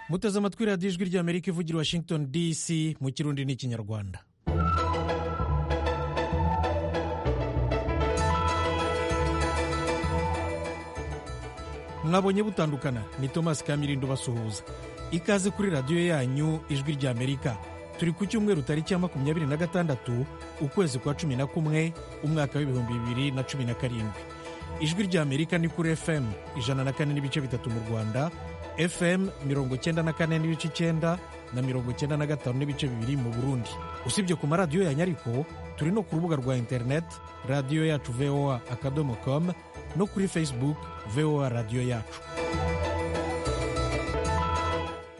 muteze amatwi radiyo ijwi ry'amerika ivugira washington dc mu kirundi n'ikinyarwanda mwabonye butandukana ni thomas kamirindo basuhuza ikaze kuri radiyo yanyu ijwi ry'amerika turi ku cyumweru tariki ya makumyabiri na gatandatu ukwezi kwa cumi na kumwe umwaka w'ibihumbi bibiri na cumi na karindwi ijwi ry'amerika ni kuri fm ijana na kane n'ibice bitatu mu rwanda fm mirongo cyenda na kane n'ibice icyenda na mirongo cyenda na gatanu n'ibice bibiri mu burundi usibye ku maradiyo ya nyariko turi no ku rubuga rwa interineti radiyo yacu voa akadomo komu no kuri facebook voa radiyo yacu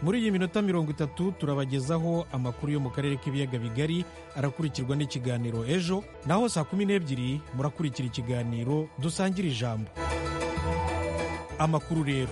muri iyi minota mirongo itatu turabagezaho amakuru yo mu karere k'ibiyaga bigari arakurikirwa n'ikiganiro ejo naho saa kumi n'ebyiri murakurikira ikiganiro dusangira ijambo amakuru rero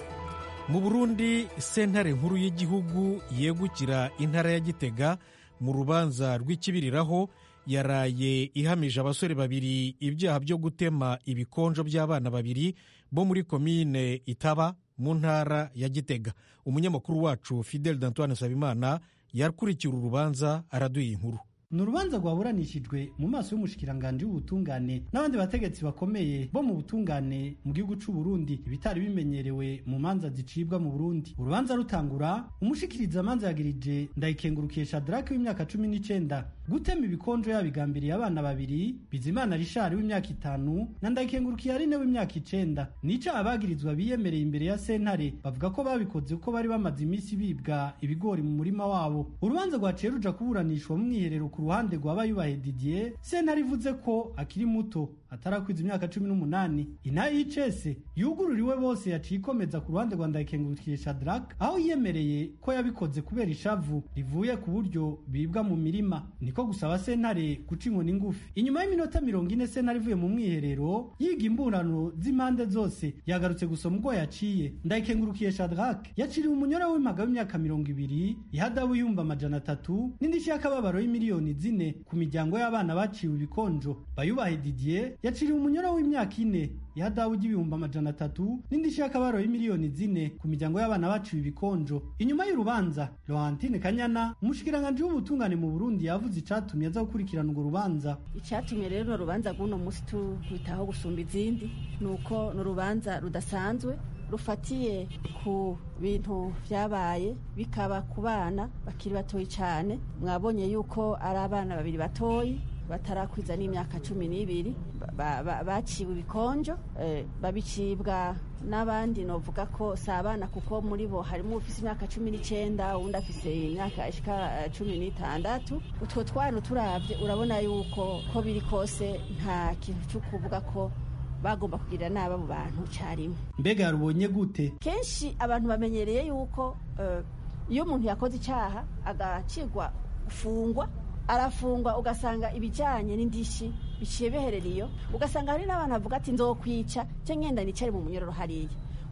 mu burundi sentare nkuru y'igihugu yegukira intara ya gitega mu rubanza rw'ikibiriraho yaraye ihamije abasore babiri ibyaha byo gutema ibikonjo by'abana babiri bo muri komine itaba mu ntara ya gitega umunyamakuru wacu fidel dantoine nsabimana yakurikiye uru rubanza araduha inkuru ni urubanza rwaburanishijwe mu maso y'umushikiranganje w'ubutungane n'abandi bategetsi bakomeye bo mu butungane mu gihugu cy'u Burundi ibitari bimenyerewe mu manza zicibwa mu Burundi urubanza rutangura umushikiriza amanza yagirije ndayikengurukisha Shadrack w'imyaka cumi n'icenda gutema ibikonjo yabigambiriye abana babiri Bizimana Richard w'imyaka itanu na ndayikengurukiye Aline w'imyaka icenda nica abagirizwa biyemereye imbere ya sentare bavuga ko babikoze kuko bari bamaze iminsi bibwa ibigori mu murima wabo urubanza rwaciye ruja kuburanishwa mu mwiherero ku ruhande rwa Bayubahe Didier sentare ivuze ko akiri muto atarakwiza imyaka cumi n'umunani ina icese yugururiwe bose yaciye ikomeza ku ruhande rwa ndayikengurukire Shadrack aho yiyemereye ko yabikoze kubera ishavu rivuye ku buryo bibwa mu mirima niko gusaba sentare guca inkoni ngufi inyuma y'iminota mirongo ine sentare ivuye mu mwiherero yiga imburano z'impande zose yagarutse gusoma ubwo yaciye ndayikengurukire Shadrack yaciriwe umunyora w'impaga w'imyaka mirongo ibiri ihadabu y'umba amajana atatu n'indishyi y'akababaro y'imiliyoni zine ku miryango y'abana baciwe ibikonjo Bayubahe Didier yaciriwe umunyoro w'imyaka ine ya dawu y'ibihumbi amajana atatu n'indishyi y'akabaro y'imiliyoni zine ku miryango y'abana baciwe ibikonjo inyuma y'urubanza Laurentine Kanyana umushikiranganje w'ubutungane mu Burundi yavuze icatumye aza gukurikirana urwo rubanza icatumye rero urubanza rw'uno musi turwitaho gusumba izindi ni uko ni urubanza rudasanzwe rufatiye ku bintu byabaye bikaba ku bana bakiri batoyi cyane mwabonye yuko ari abana babiri batoyi batarakwiza n'imyaka cumi n'ibiri baciwe ibikonjo babicibwa n'abandi novuga ko si abana kuko muri bo harimo ufise imyaka cumi n'icyenda uwundi afise imyaka ishika cumi n'itandatu utwo twana turabye urabona yuko ko biri kose nta kintu cyo kuvuga ko bagomba kugira nabi abo bantu cyarimwe mbega rubonye gute kenshi abantu bamenyereye yuko iyo umuntu yakoze icyaha agacirwa gufungwa arafungwa ugasanga ibijyanye n'indishyi biciye biherera iyo ugasanga hari n'abantu bavuga ati nzokwica cyangwa ngenda nicare mu munyororo hariya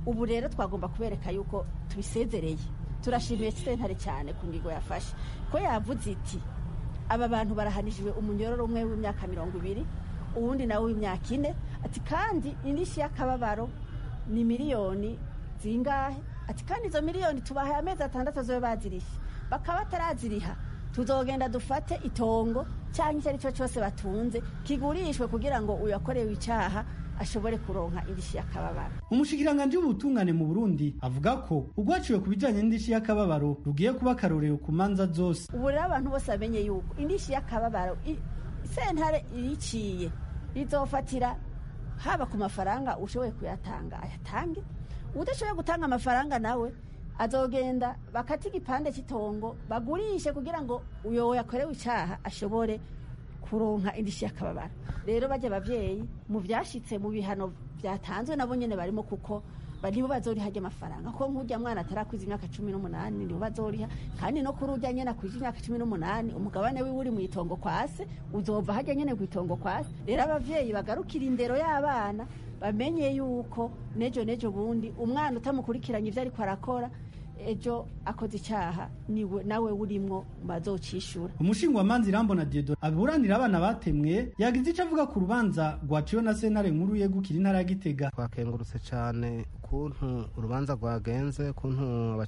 ubu rero twagomba kubereka yuko tubisezereye turashimiye sentare cyane ku ngingo yafashe ko yavuze iti aba bantu barahanishijwe umunyororo umwe w'imyaka mirongo ibiri uwundi nawe w'imyaka ine ati kandi indishyi y'akababaro ni miliyoni zingahe ati kandi izo miliyoni tubahaye amezi atandatu zo bazirishye bakaba bataraziriha tuzogenda dufate itongo cyangwa icyo ari cyo cyose batunze kigurishwe kugira ngo uyakorewe icyaha ashobore kuronka indishyi y'akababaro umushikiranganje w'ubutungane mu burundi avuga ko urwaciwe ku bijyanye n'indishyi y'akababaro rugiye kuba akarorero ku manza zose ubu rero abantu bose bamenye yuko indishyi y'akababaro sentare iriciye rizofatira haba ku mafaranga ushoboye kuyatanga ayatange udashoboye gutanga amafaranga nawe azogenda bakate igipande cy'itongo bagurishe kugira ngo uyo yakorewe icyaha ashobore kuronka indishyi y'akababaro rero bajya ababyeyi mu byashyitse mu bihano byatanzwe nabo nyine barimo kuko nibo bazoriha ry'amafaranga kuko nk'ujya mwana atarakwiza imyaka cumi n'umunani nibo bazoriha kandi no kuri ujya nyine akwije imyaka cumi n'umunani umugabane wiwe uri mu itongo kwa se uzova hajya nyine ku itongo kwa se rero ababyeyi bagarukira indero y'abana bamenye yuko nejo nejo bundi umwana utamukurikiranye ibyo ariko arakora ejo akoze icyaha niwe nawe urimo bazocishura umushingwamanza irambona diedo aburanira abana batemwe yagize icyo avuga ku rubanza rwaciwe na sentare nkuru yegukira intara ya gitega twakengurutse cyane ku ukuntu urubanza rwagenze ukuntu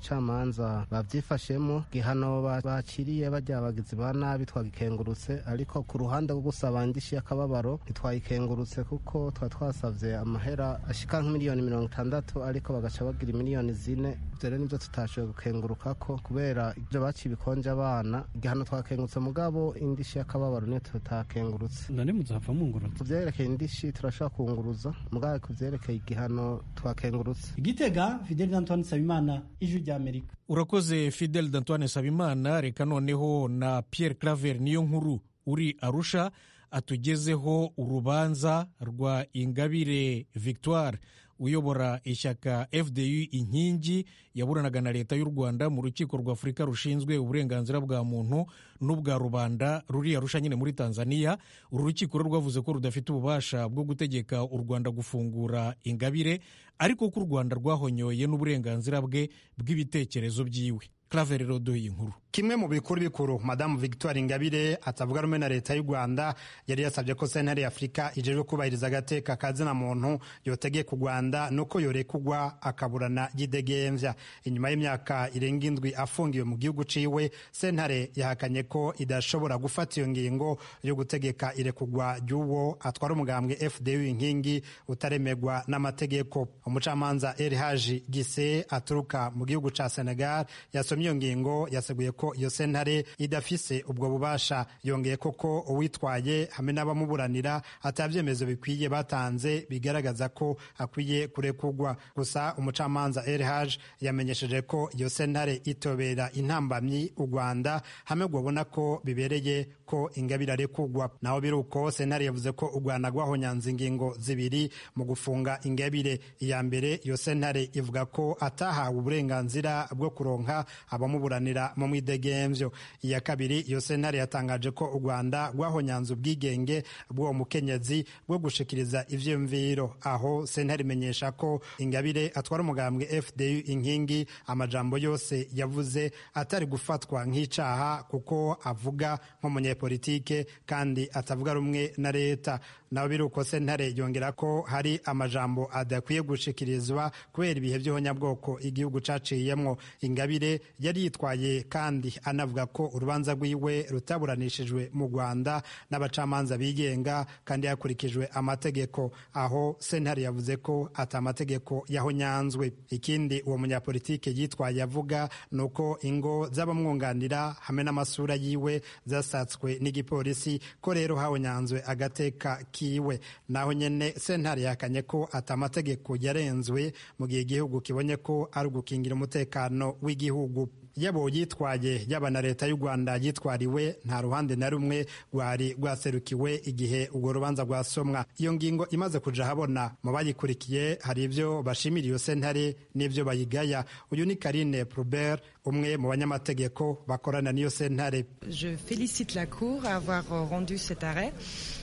abacamanza babyifashemo gihano bakiriye bajya abagizi ba nabi twagikengurutse ariko ku ruhande rwo gusaba indishyi y'akababaro ntitwayikengurutse kuko twa twasabye amahera ashika nk'imiliyoni mirongo itandatu ariko bagaca bagira miliyoni zine ibyo rero nibyo tutashoboye gukenguruka ko kubera ibyo baciye ibikonje abana igihano twakengurutse mugabo indishyi y'akababaro niyo tutakengurutse none muzava mungurutse ku byerekeye indishyi turashobora kunguruza mugabo ku byerekeye igihano twakengurutse igitega fideli antoine nsabimana ijwi ry'amerika urakoze fidel d'antoine nsabimana reka noneho na pierre claver niyo nkuru uri arusha atugezeho urubanza rwa ingabire victoire uyobora ishyaka fdu inkingi yaburanaga na leta y'u rwanda mu rukiko rwa afurika rushinzwe uburenganzira bwa muntu n'ubwa rubanda ruri arusha nyine muri tanzania uru rukiko rwo rwavuze ko rudafite ububasha bwo gutegeka u rwanda gufungura ingabire ariko ko u rwanda rwahonyoye n'uburenganzira bwe bw'ibitekerezo byiwe claver rodoye inkuru kimwe mu bikuru bikuru madamu victoire ingabire atavuga rumwe na leta y'u rwanda yari yasabye ko sentare y'afurika ijejwe kubahiriza agateka kazina muntu yotegeka u rwanda nuko yorekugwa akaburana y'idegembya inyuma y'imyaka irenga indwi afungiwe mu gihugu ciwe sentare yahakanye ko idashobora gufata iyo ngingo yo gutegeka irekugwa ry'uwo atwara umugambwe fdu inkingi utaremegwa n'amategeko umucamanza elhaji gise aturuka mu gihugu ca senegal yasomye iyo ngingo yaseguye ko iyo sentare idafise ubwo bubasha yongeye koko uwitwaye hamwe n'abamuburanira atabyemezo bikwiye batanze bigaragaza ko akwiye kurekurwa gusa umucamanza elhaj yamenyesheje ko iyo sentare itobera intambamyi u rwanda hamwe rwabona ko bibereye ko ingabire arekurwa naho biri uko sentare yavuze ko u rwanda rwahonyanze ingingo zibiri mu gufunga ingabire iya mbere iyo sentare ivuga ko atahawe uburenganzira bwo kuronka abamuburanira mu mwidegembyo ibidegemvyo iya kabiri iyo sentare yatangaje ko u rwanda rwahonyanze ubwigenge bw'uwo mukenyezi bwo gushikiriza ivyiyumviro aho sentare imenyesha ko ingabire atwara umugambwe fdu inkingi amajambo yose yavuze atari gufatwa nk'icaha kuko avuga nk'umunyepolitike kandi atavuga rumwe na leta naho biri uko sentare yongera ko hari amajambo adakwiye gushikirizwa kubera ibihe by'ihonyabwoko igihugu caciyemwo ingabire yari yitwaye kandi anavuga ko urubanza rwiwe rutaburanishijwe mu rwanda n'abacamanza bigenga kandi hakurikijwe amategeko aho sentare yavuze ko ata amategeko yahonyanzwe ikindi uwo munyapolitike yitwaye avuga ni uko ingo z'abamwunganira hamwe n'amasura yiwe zasatswe n'igipolisi ko rero hahonyanzwe agateka kiwe naho nyine sentare yahakanye ko ata amategeko yarenzwe mu gihe igihugu kibonye ko ari ugukingira umutekano w'igihugu yabo yitwaye yaba na leta y'u rwanda yitwariwe nta ruhande na rumwe rwari rwaserukiwe igihe urwo rubanza rwasomwa iyo ngingo imaze kuja habona mu bayikurikiye hari ibyo bashimira iyo sentare n'ibyo bayigaya uyu ni karine probert umwe mu banyamategeko bakorana n'iyo sentare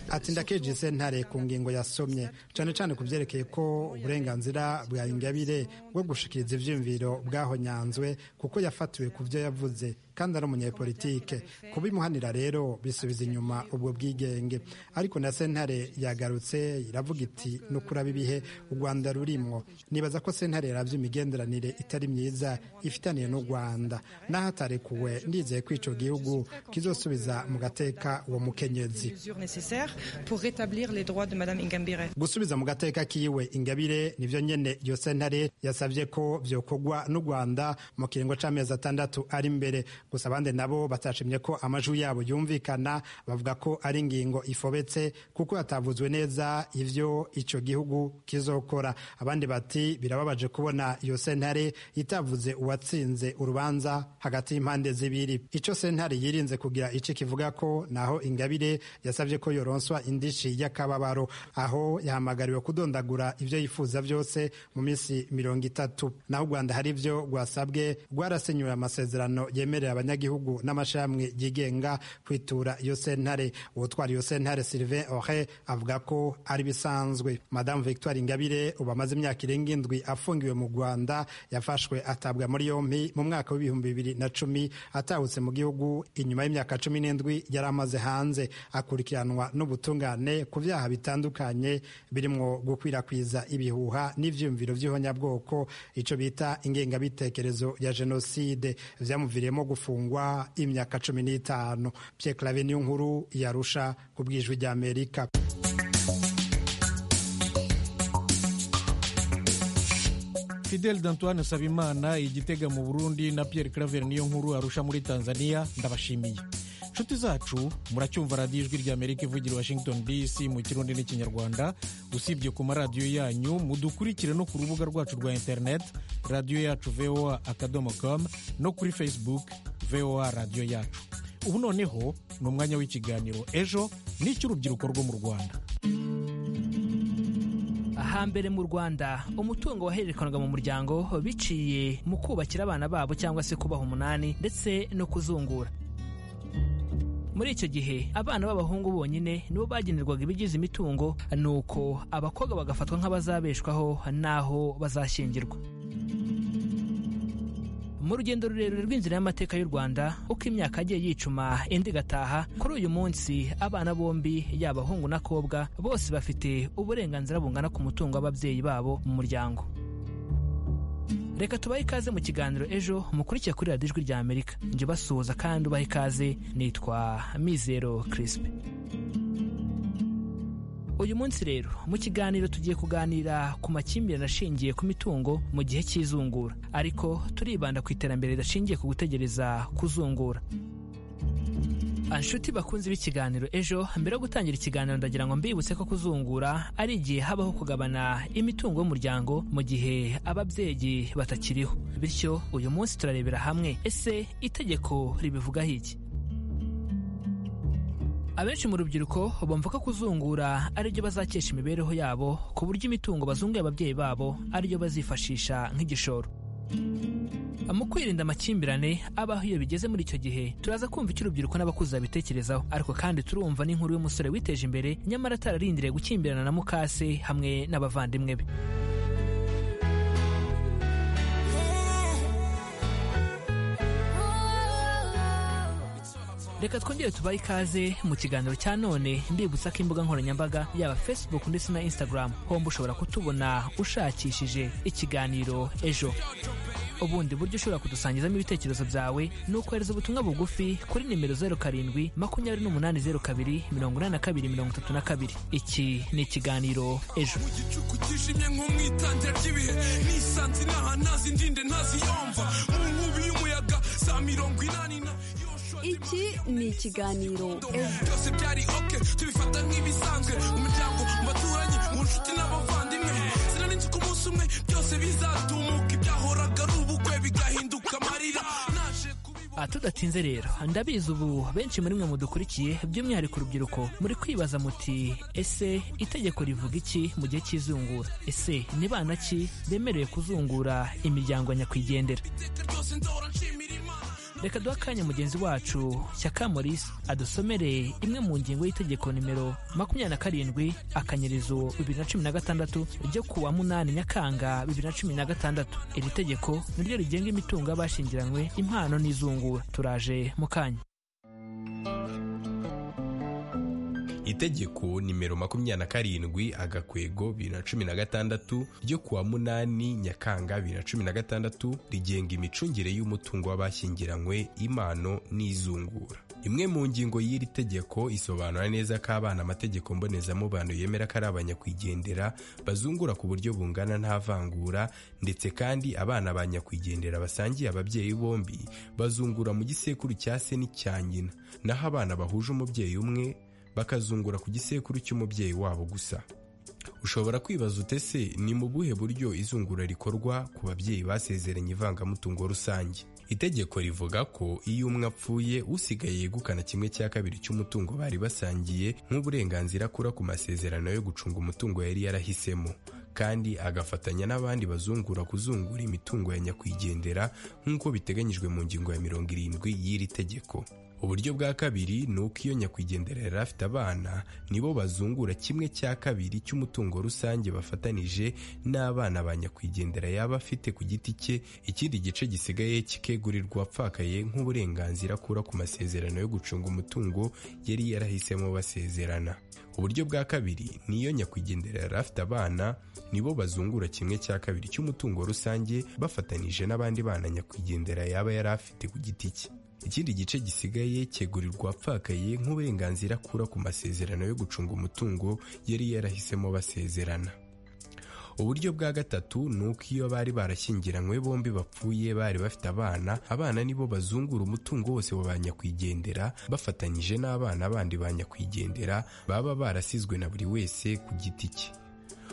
ati ndakeje sentare ku ngingo yasomye cyane cyane ku byerekeye ko uburenganzira bwa ingabire bwo gushikiriza ivyiyumviro bwahonyanzwe kuko yafatiwe ku byo yavuze kandi ari umunyepolitike kubimuhanira rero bisubiza inyuma ubwo bwigenge ariko na sentare yagarutse iravuga iti ni ukuraba ibihe u rwanda rurimo nibaza ko sentare yarabya imigenderanire itari myiza ifitaniye n'u rwanda naho atarekuwe ndizeye ko icyo gihugu kizosubiza mu gateka uwo mukenyezi gusubiza mu gateka kiwe ingabire nivyo nyene iyo sentare yasabye ko vyokorwa n'u rwanda mu kiringo c'amezi atandatu ari imbere gusa abandi nabo batashimye ko amajwi yabo yumvikana bavuga ko ari ingingo ifobetse kuko yatavuzwe neza ivyo ico gihugu kizokora abandi bati birababaje kubona iyo sentare itavuze uwatsinze urubanza hagati y'impande zibiri ico sentare yirinze kugira ico kivuga ko naho ingabire yasabye ko yoronswa indishi y'akababaro aho yahamagariwe kudondagura ivyo yifuza vyose mu minsi mirongo itatu naho u rwanda hari ivyo rwasabwe rwarasenyuye amasezerano yemerera abanyagihugu n'amashami yigenga kwitura iyo sentare uwutwara iyo sentare Sylvain Ore avuga ko ari bisanzwe Madame Victoire Ingabire ubu amaze imyaka irenga indwi afungiwe mu Rwanda yafashwe atabwa muri yombi mu mwaka w'ibihumbi bibiri na cumi atahutse mu gihugu inyuma y'imyaka cumi n'indwi yari amaze hanze akurikiranwa n'ubutungane ku byaha bitandukanye birimo gukwirakwiza ibihuha n'ibyiyumviro by'ihonyabwoko icyo bita ingengabitekerezo ya jenoside byamuviriyemo gufungwa imyaka cumi n'itanu Pierre Claver niyo nkuru yarusha ku bwijwi rya Amerika fidel d'antoine sabimana igitega mu burundi na Pierre Claver niyo nkuru arusha muri tanzania ndabashimiye inshuti zacu muracyumva radiyo ijwi ry'amerika ivugira washington dc mu kirundi n'ikinyarwanda usibye ku maradiyo yanyu mudukurikire no ku rubuga rwacu rwa interineti radiyo yacu voa akadomo com no kuri facebook voa radiyo yacu ubu noneho ni umwanya w'ikiganiro ejo n'icy'urubyiruko rwo mu rwanda hambere mu rwanda umutungo wahererekanaga mu muryango biciye mu kubakira abana babo cyangwa se kubaha umunani ndetse no kuzungura muri icyo gihe abana b'abahungu bonyine nibo bagenerwaga ibigize imitungo nuko abakobwa bagafatwa nk'abazabeshwaho n'aho bazashyingirwa mu rugendo rurerure rw'inzira y'amateka y'u rwanda uko imyaka yagiye yicuma indi igataha kuri uyu munsi abana bombi yaba abahungu n'akobwa bose bafite uburenganzira bungana ku mutungo w'ababyeyi babo mu muryango reka tubahe ikaze mu kiganiro ejo mukurikiye kuri radiyo ijwi rya amerika njye basuhuza kandi ubahe ikaze nitwa mizero kirisipe uyu munsi rero mu kiganiro tugiye kuganira ku makimbirane ashingiye ku mitungo mu gihe cy'izungura ariko turibanda ku iterambere ridashingiye ku gutegereza kuzungura anshuti bakunze b'ikiganiro ejo mbere yo gutangira ikiganiro ndagira ngo mbibutse ko kuzungura ari igihe habaho kugabana imitungo y'umuryango mu gihe ababyeyi batakiriho bityo uyu munsi turarebera hamwe ese itegeko ribivugaho iki abenshi mu rubyiruko bumva ko kuzungura ari byo bazakesha imibereho yabo ku buryo imitungo bazunguye ababyeyi babo ari yo bazifashisha nk'igishoro mu kwirinda amakimbirane abaho iyo bigeze muri icyo gihe turaza kumva icyo urubyiruko n'abakuze babitekerezaho ariko kandi turumva n'inkuru y'umusore witeje imbere nyamara atararindiriye gukimbirana na mukase hamwe n'abavandimwe be reka twongere tubahe ikaze mu kiganiro cya none ndibutsa ko imbuga nkoranyambaga yaba facebook ndetse na instagram homba ushobora kutubona ushakishije ikiganiro ejo ubundi buryo ushobora kudusangizamo ibitekerezo byawe ni ukohereza ubutumwa bugufi kuri nimero zeru karindwi makumyabiri n'umunani zeru kabiri mirongo inani na kabiri mirongo itatu na kabiri iki ni ikiganiro ejo mu gicuku kijimye nk'umwitangira ry'ibihe nisanze inaha ntazi ndinde ntaziyomva mu nkubi y'umuyaga za mirongo inani na iki ni ikiganiro ejo byose byari oke tubifata nk'ibisanzwe mu miryango mu baturanyi mu nshuti n'abavandimwe sinarinzi ko umunsi umwe byose bizatumuka ibyahoraga ari ubukwe bigahinduka amarira naje kubibona Ah, tudatinze rero ndabizi ubu benshi muri mwe mudukurikiye by'umwihariko urubyiruko muri kwibaza muti ese itegeko rivuga iki mu gihe cy'izungura ese ni bana ki bemerewe kuzungura imiryango nyakwigendera iteka ryose ndahora nshimira imana reka duhe akanya mugenzi wacu Shyaka Maurice adusomere imwe mu ngingo y'itegeko nimero makumyabiri na karindwi akanyerizo bibiri na cumi na gatandatu ryo ku wa munani nyakanga bibiri na cumi na gatandatu iri tegeko niryo rigenga imitungo y'abashingiranywe impano n'izungura turaje mu kanya itegeko nimero makumyabiri na karindwi agakwego bibiri na cumi na gatandatu ryo ku wa munani nyakanga bibiri na cumi na gatandatu rigenga imicungire y'umutungo w'abashyingiranywe impano n'izungura imwe mu ngingo y'iri tegeko isobanura neza ko abana amategeko mbonezamubano yemera ko ari abanyakwigendera bazungura ku buryo bungana nta vangura ndetse kandi abana ba nyakwigendera basangiye ababyeyi bombi bazungura mu gisekuru cya se n'icya nyina naho abana bahuje umubyeyi umwe bakazungura ku gisekuru cy'umubyeyi wabo gusa ushobora kwibaza utese ni mu buhe buryo izungura rikorwa ku babyeyi basezeranye ivangamutungo rusange itegeko rivuga ko iyo umwe apfuye usigaye yegukana kimwe cya kabiri cy'umutungo bari basangiye nk'uburenganzira akura ku masezerano yo gucunga umutungo yari yarahisemo kandi agafatanya n'abandi bazungura kuzungura imitungo ya nyakwigendera nk'uko biteganyijwe mu ngingo ya mirongo irindwi y'iri tegeko uburyo bwa kabiri ni uko iyo nyakwigendera yari afite abana nibo bazungura kimwe cya kabiri cy'umutungo rusange bafatanije n'abana ba nyakwigendera yaba afite ku giti cye ikindi gice gisigaye kikegurirwa apfakaye nk'uburenganzira akura ku masezerano yo gucunga umutungo yari yarahisemo basezerana uburyo bwa kabiri ni iyo nyakwigendera yari afite abana nibo bazungura kimwe cya kabiri cy'umutungo rusange bafatanije n'abandi bana nyakwigendera yaba yari afite ku giti cye ikindi gice gisigaye cyegurirwa apfakaye nk'uburenganzira akura ku masezerano yo gucunga umutungo yari yarahisemo basezerana uburyo bwa gatatu ni uko iyo bari barashyingiranywe bombi bapfuye bari bafite abana abana nibo bazungura umutungo wose wa ba nyakwigendera bafatanyije n'abana bandi ba nyakwigendera baba barasizwe na buri wese ku giti cye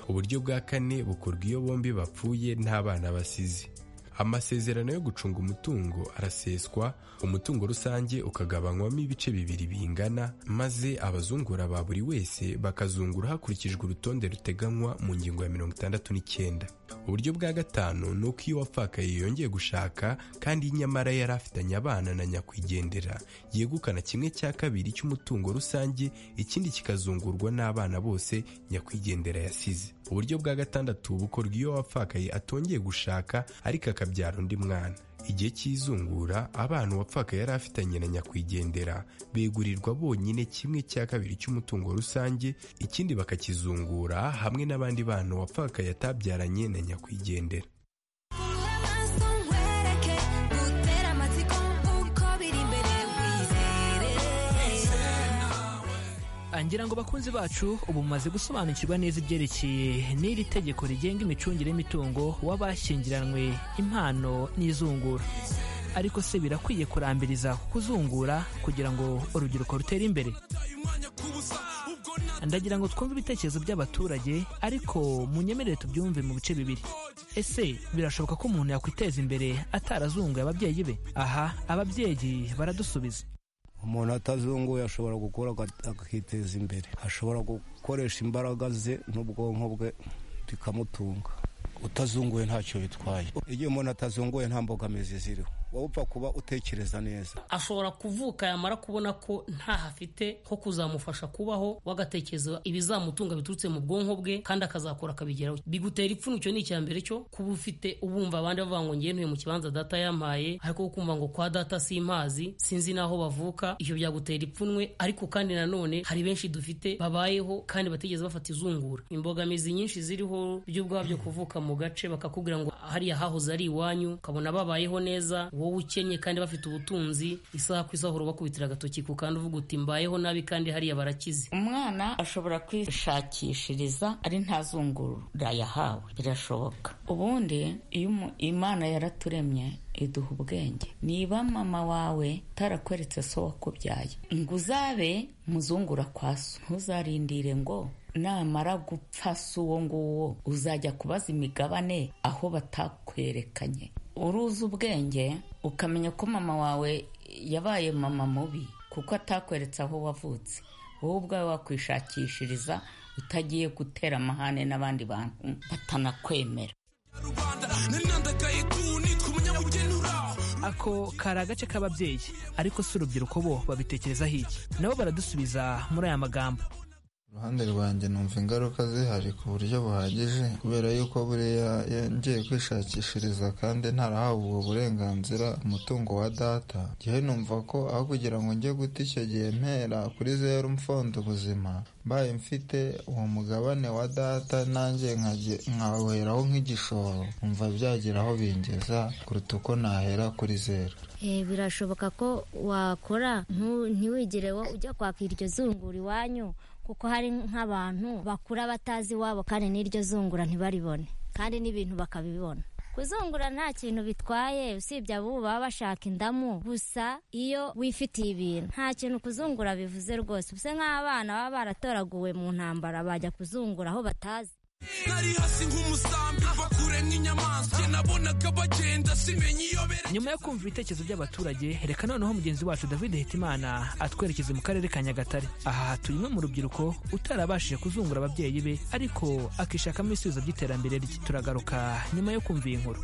uburyo bwa kane bukorwa iyo bombi bapfuye nta bana basize amasezerano yo gucunga umutungo araseswa umutungo rusange ukagabanywamo ibice bibiri bingana maze abazungura ba buri wese bakazungura hakurikijwe urutonde ruteganywa mu ngingo ya mirongo itandatu n'icyenda uburyo bwa gatanu ni uko iyo wapfakaye yongeye gushaka kandi nyamara yari afitanye abana na nyakwigendera yegukana kimwe cya kabiri cy'umutungo rusange ikindi kikazungurwa n'abana bose nyakwigendera yasize uburyo bwa gatandatu bukorwa iyo wapfakaye atongeye gushaka ariko akabyara undi mwana igihe cy'izungura abana uwapfakaye yari afitanye na nyakwigendera begurirwa bonyine kimwe cya kabiri cy'umutungo rusange ikindi bakakizungura hamwe n'abandi bana uwapfakaye atabyaranye na nyakwigendera ngira ngo bakunzi bacu ubu mumaze gusobanukirwa neza ibyerekeye n'iri tegeko rigenga imicungire y'imitungo w'abashyingiranywe impano n'izungura ariko se birakwiye kurambiriza kuzungura kugira ngo urubyiruko rutere imbere ndagira ngo twumve ibitekerezo by'abaturage ariko munyemerere tubyumve mu bice bibiri ese birashoboka ko umuntu yakwiteza imbere atarazunguye ababyeyi be aha ababyeyi baradusubiza umuntu atazunguye ashobora gukora akiteza imbere ashobora gukoresha imbaraga ze n'ubwonko bwe bikamutunga utazunguye ntacyo bitwaye igihe umuntu atazunguye nta mbogamizi ziriho wowe upfa kuba utekereza neza ashobora kuvuka yamara kubona ko ntaho afite ho kuzamufasha kubaho wagatekereza ibizamutunga biturutse mu bwonko bwe kandi akazakora akabigeraho bigutera ipfunwe icyo ni icya mbere cyo kuba ufite ubumva abandi bavuga ngo ngewe ntuye mu kibanza data yampaye ariko wo kumva ngo kwa data simpazi sinzi n'aho bavuka ibyo byagutera ipfunwe ariko kandi nanone hari benshi dufite babayeho kandi batigeze bafata izungura imbogamizi nyinshi ziriho by'ubwabyo kuvuka mu gace bakakubwira ngo hariya hahoze ari iwanyu ukabona babayeho neza wowe ukennye kandi bafite ubutunzi isaha ku isaha urabakubitira agatoki ku kandi uvuga uti mbayeho nabi kandi hariya barakize umwana ashobora kwishakishiriza ari ntazungura yahawe birashoboka ubundi iyo imana yaraturemye iduha ubwenge niba mama wawe tarakweretse so wakubyaye ngo uzabe muzungura kwa so ntuzarindire ngo namara gupfa si uwo nguwo uzajya kubaza imigabane aho batakwerekanye uruzi ubwenge ukamenya ko mama wawe yabaye mama mubi kuko atakweretse aho wavutse wowe ubwawe wakwishakishiriza utagiye gutera amahane n'abandi bantu batanakwemera ako kari agace k'ababyeyi ariko si urubyiruko bo babitekerezaho iki nabo baradusubiza muri aya magambo uruhande rwanjye numva ingaruka zihari ku buryo buhagije kubera yuko buriya ngiye kwishakishiriza kandi ntarahawe ubwo burenganzira umutungo wa data gihe numva ko aho kugira ngo njye guta icyo gihe mpera kuri zeru mfondo ubuzima mbaye mfite uwo mugabane wa data nanjye nkawuheraho nk'igishoro numva byagira aho bingeza kuruta uko nahera kuri zeru birashoboka ko wakora ntiwigire ujya kwaka iryo zungura iwanyu kuko hari nk'abantu bakura batazi iwabo kandi n'iryo zungura ntibaribone kandi n'ibintu bakabibona kuzungura nta kintu bitwaye usibye abo baba bashaka indamu gusa iyo wifitiye ibintu nta kintu kuzungura bivuze rwose usa nk'abana baba baratoraguwe mu ntambara bajya kuzungura aho batazi nari hasi nk'umusambi bakure nk'inyamaswa nabonaga bagenda simenye iyo bere nyuma yo kumva ibitekerezo by'abaturage reka noneho mugenzi wacu david hitimana atwerekeze mu karere ka nyagatare aha hatuye umwe mu rubyiruko utarabashije kuzungura ababyeyi be ariko akishakamo ibisubizo by'iterambere rye turagaruka nyuma yo kumva iyi nkuru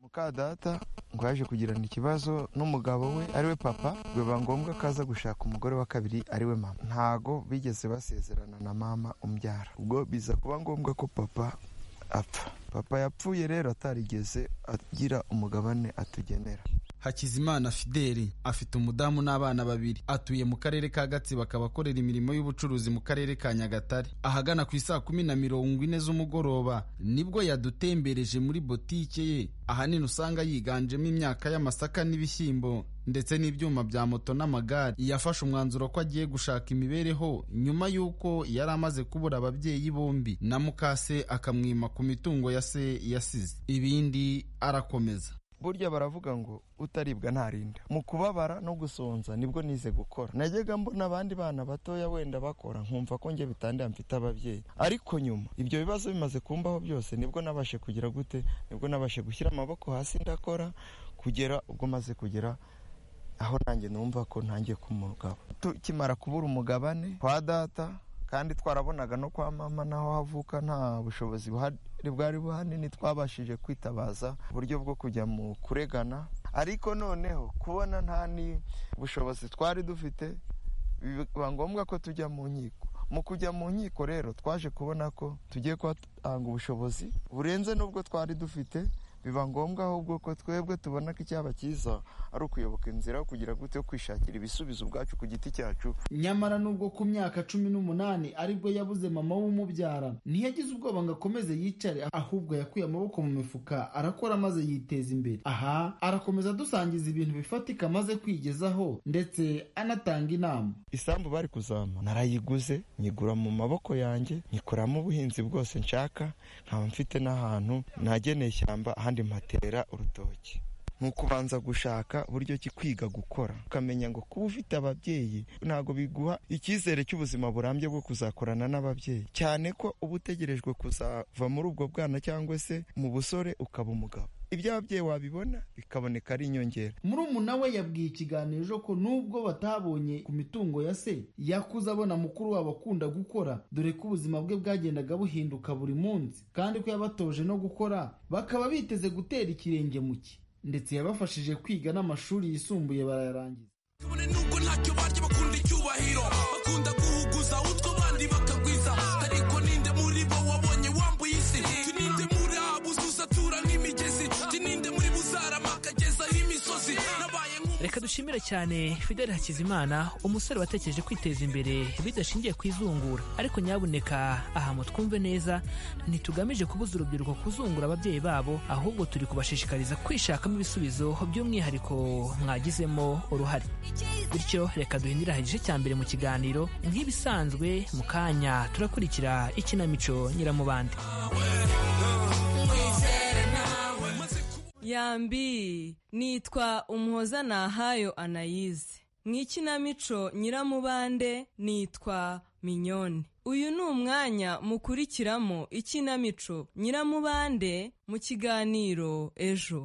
muka data ngo yaje kugirana ikibazo n'umugabo we ariwe papa biba ngombwa ko aza gushaka umugore wa kabiri ariwe mama ntago bigeze basezerana na mama umbyara ubwo biza kuba ngombwa ko papa apfa papa yapfuye rero atarigeze agira umugabane atugenera hakizimana fideli afite umudamu n'abana babiri atuye mu karere ka gatsibo akaba akorera imirimo y'ubucuruzi mu karere ka nyagatare ahagana ku isaa kumi na mirongo ine z'umugoroba nibwo yadutembereje muri botike ye ahanini usanga yiganjemo imyaka y'amasaka n'ibishyimbo ndetse n'ibyuma bya moto n'amagare yafashe umwanzuro ko agiye gushaka imibereho nyuma y'uko yari amaze kubura ababyeyi bombi na mukase akamwima ku mitungo ya se yasize ibindi arakomeza burya baravuga ngo utaribwa ntarinda mu kubabara no gusonza nibwo nize gukora najyaga mbona abandi bana batoya wenda bakora nkumva ko njye bitandira mfite ababyeyi ariko nyuma ibyo bibazo bimaze kumbaho byose nibwo nabashe kugira gute nibwo nabashe gushyira amaboko hasi ndakora kugera ubwo maze kugera aho nanjye numva ko ntangiye kuba umugabo tukimara kubura umugabane kwa data kandi twarabonaga no kwa mama naho havuka nta bushobozi buhari bwari buhanini twabashije kwitabaza uburyo bwo kujya mu kuregana ariko noneho kubona nta bushobozi twari dufite biba ngombwa ko tujya mu nkiko mu kujya mu nkiko rero twaje kubona ko tugiye kuhatanga ubushobozi burenze n'ubwo twari dufite biba ngombwa ahubwo ko twebwe tubona ko icyaba cyiza ari ukuyoboka inzira yo kugira gute yo kwishakira ibisubizo ubwacu ku giti cyacu nyamara nubwo ku myaka cumi n'umunani aribwo yabuze mama w'umubyara ntiyagize ubwoba ngo akomeze yicare ahubwo yakuye amaboko mu mifuka arakora maze yiteza imbere aha arakomeza adusangiza ibintu bifatika amaze kwigezaho ndetse anatanga inama isambu bari kuzama narayiguze nyigura mu maboko yanjye nyikoramo ubuhinzi bwose nshaka nkaba mfite n'ahantu nageneye ishyamba ahandi mpatera urutoki ni ukubanza gushaka uburyo ki kwiga gukora ukamenya ngo kuba ufite ababyeyi ntabwo biguha icyizere cy'ubuzima burambye bwo kuzakorana n'ababyeyi cyane ko uba utegerejwe kuzava muri ubwo bwana cyangwa se mu busore ukaba umugabo ibyo ababyeyi wabibona bikaboneka ari inyongera murumuna we yabwiye ikiganiro ko nubwo batabonye ku mitungo ya se yakuze abona mukuru wabo akunda gukora dore ko ubuzima bwe bwagendaga buhinduka buri munsi kandi ko yabatoje no gukora bakaba biteze gutera ikirenge mu cye ndetse yabafashije kwiga n'amashuri yisumbuye barayarangiza kabone nubwo ntacyo barya bakunda icyubahiro bakunda guhuguza utwo abandi bakagwiza ariko ninde muri bo wabonye wambuye isi Jya ninde muri abo uzatura nk'imigezi Jya ninde muri bo uzaramaka agezaho imisozi nabaye nk'umuntu reka dushimire cyane fideli hakizimana umusore watekereje kwiteza imbere bidashingiye ku izungura ariko nyabuneka aha mu twumve neza ntitugamije kubuza urubyiruko kuzungura ababyeyi babo ahubwo turi kubashishikariza kwishakamo ibisubizo by'umwihariko mwagizemo uruhare bityo reka duhindire aha igice cya mbere mu kiganiro nk'ibisanzwe mu kanya turakurikira ikinamico nyiramubande yambi nitwa umuhoza nahayo anayize mu ikinamico nyiramubande nitwa minyone uyu ni umwanya mukurikiramo ikinamico nyiramubande mu kiganiro ejo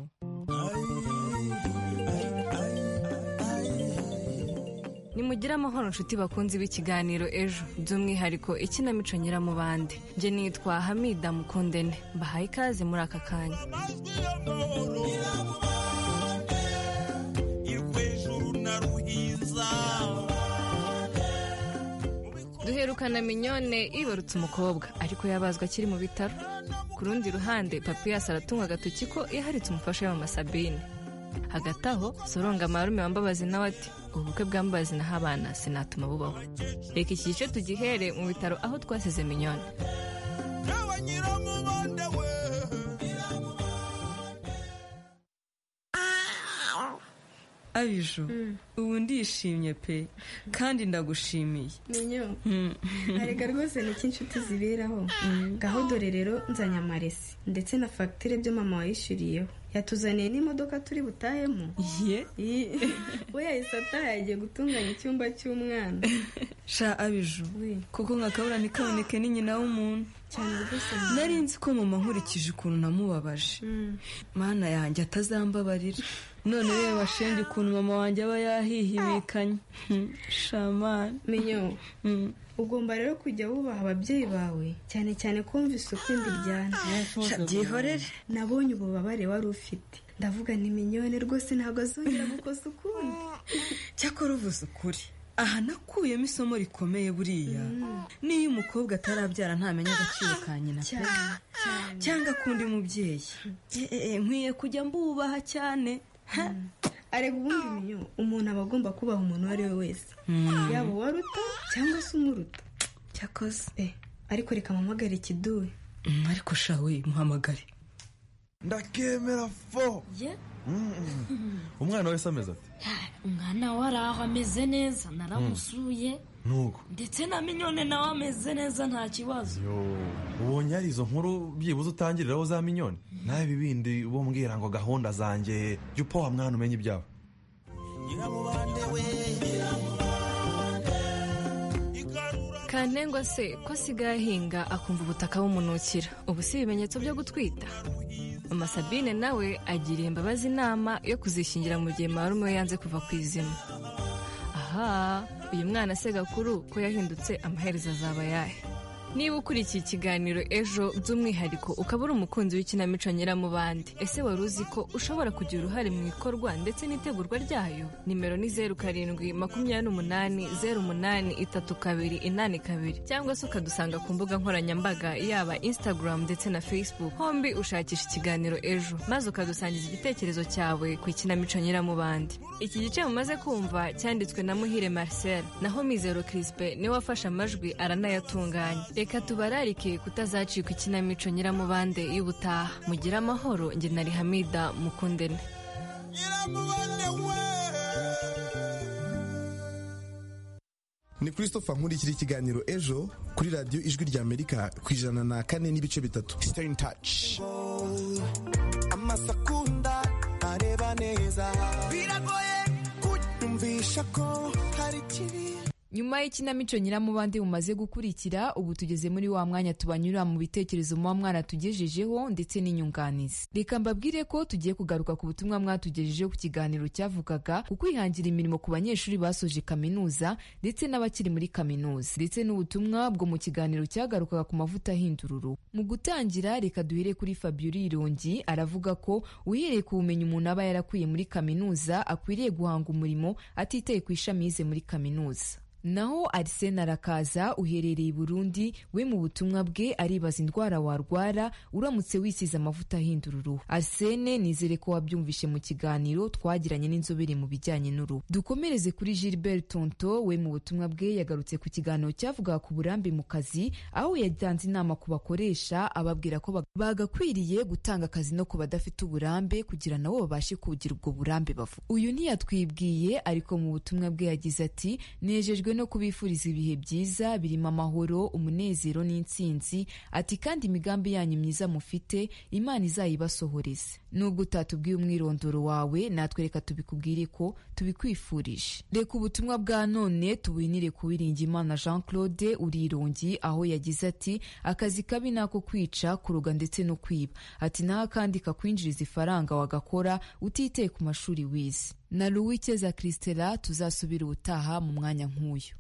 nimugire amahoro nshuti bakunze b'ikiganiro ejo by'umwihariko ikinamico nyiramubande njye nitwa hamida mukundene mbahaye ikaze muri aka kanya duherukana minyone ibarutse umukobwa ariko yabazwa akiri mu bitaro ku rundi ruhande papiyasi aratunga agatoki ko yaharitse umufasha we mama sabine hagati aho soronga marume wambabazi nawe ati ubukwe bwambabazi naho abana sinatuma bubaho reka iki gice tugihere mu bitaro aho twasize minyoni abiju ubu ndishimye pe kandi ndagushimiye Minyo arega rwose ni iki inshuti ziberaho ngaho dore rero nzanye amaresi ndetse na fagitire byo mama wayishyuriyeho yatuzaniye n'imodoka turi butahemo ye we yahise ataha yagiye gutunganya icyumba cy'umwana sha abiju kuko nka kabura ntikaboneke ni nyina w'umuntu nari nzi ko mama nkurikije ukuntu namubabaje mana yanjye atazambabarira none we washenge ukuntu mama wanjye aba yahihibikanye shamani menyo ugomba rero kujya wubaha ababyeyi bawe cyane cyane kumva isuku ndiryana Sha, byihorere. nabonye ububabare wari ufite ndavuga nti minyone rwose ntabwo azongera gukoza ukundi cyakora uvuze ukuri aha nakuyemo isomo rikomeye buriya niyo umukobwa atarabyara ntamenya agaciro ka nyina pe cyangwa akunda umubyeyi Eh, eh, eh, nkwiye kujya mbubaha cyane arega ubundi minyo umuntu aba agomba kubaha umuntu uwo ari we wese Mm. yaba uwaruta cyangwa se umuruta cyakoze ariko reka mpamagare ikiduwe Mm, ariko shawe muhamagare ndakemera fo Mm. umwana wese ameze ati umwana we ari aho ameze neza naramusuye nuko ndetse na minyone nawe ameze neza nta kibazo yo ubonye hari izo nkuru byibuze utangiriraho za minyoni nawe ibi bindi bombwira ngo gahunda zanjye jya upoha mwana umenye ibyabo kantengwa se ko asigaye ahinga akumva ubutaka bumunukira ubu si ibimenyetso byo gutwita mama sabine nawe agiriye imbabazi inama yo kuzishingira mu gihe marume we yanze kuva ku izima aha uyu mwana se gakuru ko yahindutse amaherezo azaba ayahe niba ukurikiye ikiganiro ejo by'umwihariko ukaba uri umukunzi w'ikinamico nyiramubande ese wari uzi ko ushobora kugira uruhare mu ikorwa ndetse n'itegurwa ryayo nimero ni zeru karindwi makumyabiri n'umunani zeru umunani itatu kabiri inani kabiri cyangwa se ukadusanga ku mbuga nkoranyambaga yaba instagram ndetse na facebook hombi ushakisha ikiganiro ejo maze ukadusangiza igitekerezo cyawe ku ikinamico nyiramubande iki gice mumaze kumva cyanditswe na muhire marcel naho mizero crispe niwe wafashe amajwi aranayatunganya reka tubararike kutazacikwa ikinamico nyiramubande y'ubutaha mugire amahoro njye na rihamida mukundene ni christopher nkurikira ikiganiro ejo kuri radiyo ijwi rya amerika ku ijana na kane n'ibice bitatu stay in touch amasakunda areba neza biragoye kunyumvisha ko hari ikibi nyuma y'ikinamico nyiramubande mumaze gukurikira ubu tugeze muri wa mwanya tubanyura mu bitekerezo muba mwana tugejejeho ndetse n'inyunganizi reka mbabwire ko tugiye kugaruka ku butumwa mwatugejejeho ku kiganiro cyavugaga ku kwihangira imirimo ku banyeshuri basoje kaminuza ndetse n'abakiri muri kaminuza ndetse n'ubutumwa bwo mu kiganiro cyagarukaga ku mavuta ahindururu mu gutangira reka duhere kuri fabiola irongi aravuga ko uhereye ku bumenyi umuntu aba yarakuye muri kaminuza akwiriye guhanga umurimo atitaye ku ishami yize muri kaminuza naho arisena arakaza uherereye i burundi we mu butumwa bwe aribaza indwara warwara uramutse wisize amavuta ahinda uruhu arisene nizere ko wabyumvishe mu kiganiro twagiranye n'inzobere mu bijyanye n'uruhu dukomereze kuri gilbert tonto we mu butumwa bwe yagarutse ku kiganiro cyavugaga ku burambe mu kazi aho yatanze inama ku bakoresha ababwira ko bag- bagakwiriye gutanga akazi no ku badafite uburambe kugira nabo babashe kugira ubwo burambe bavuga uyu ntiyatwibwiye ariko mu butumwa bwe yagize ati nejejwe no kubifuriza ibihe byiza birimo amahoro umunezero n'intsinzi ati kandi imigambi yanyu myiza mufite imana izayibasohoreze nubwo utatubwiye umwirondoro wawe natwe reka tubikubwire ko tubikwifurije reka ubutumwa bwa none tubuhinire ku Uwiringiyimana jean claude urirongi aho yagize ati akazi kabi ni ako kwica kuroga ndetse no kwiba ati naho akandi kakwinjiriza ifaranga wagakora utiteye ku mashuri wize na ruwikeza christela tuzasubira ubutaha mu mwanya nk'uyu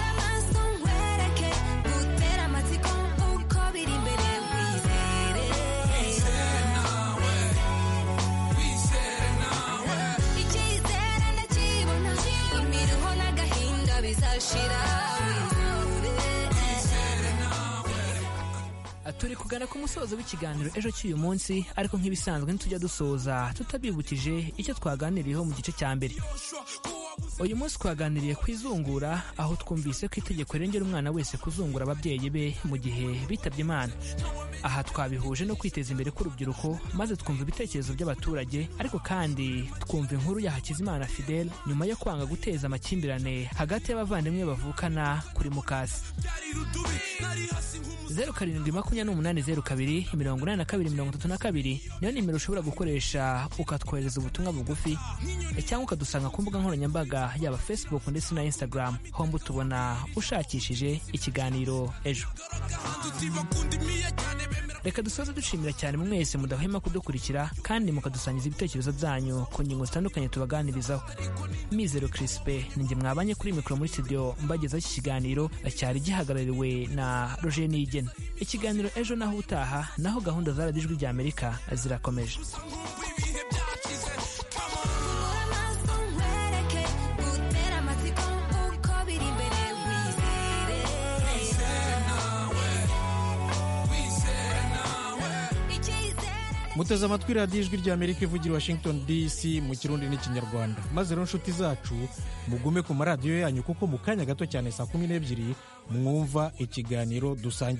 amaso nkwereke gutere amatsiko uko biri imbere wizere icyizere ndakibona imiruho n'agahinda bizashira wizere turi kugana ku musozo w'ikiganiro ejo cy'uyu munsi ariko nk'ibisanzwe ntitujya dusoza tutabibukije icyo twaganiriyeho mu gice cya mbere uyu munsi twaganiriye ku izungura aho twumvise ko itegeko rengera umwana wese kuzungura ababyeyi be mu gihe bitabye imana aha twabihuje no kwiteza imbere k'urubyiruko maze twumva ibitekerezo by'abaturage ariko kandi twumva inkuru ya hakizimana fidel nyuma yo kwanga guteza amakimbirane hagati y'abavandimwe bavukana kuri mukasi zeru karindwi makumyabiri n'umunani zeru kabiri mirongo inani na kabiri mirongo itatu na kabiri niyo nimero ushobora gukoresha ukatwohereza ubutumwa bugufi eh, cyangwa ukadusanga ku mbuga nkoranyambaga yaba facebook ndetse na instagram homba utubona ushakishije ikiganiro ejo reka dusoze dushimira cyane mwese mudahwema kudukurikira kandi mukadusangiza ibitekerezo byanyu ku ngingo zitandukanye tubaganirizaho mizero crispe ninjye mwabanye kuri mikoro muri studio mbagezaho iki kiganiro cyari gihagarariwe na roger niyigena ikiganiro ejo naho utaha naho gahunda za radijwi rya amerika zirakomeje muteze amatwi radiyo ijwi rya amerika ivugira i washington dc mu kirundi n'ikinyarwanda maze rero inshuti zacu mugume ku maradiyo yanyu kuko mu kanya gato cyane saa kumi n'ebyiri mwumva ikiganiro dusangiye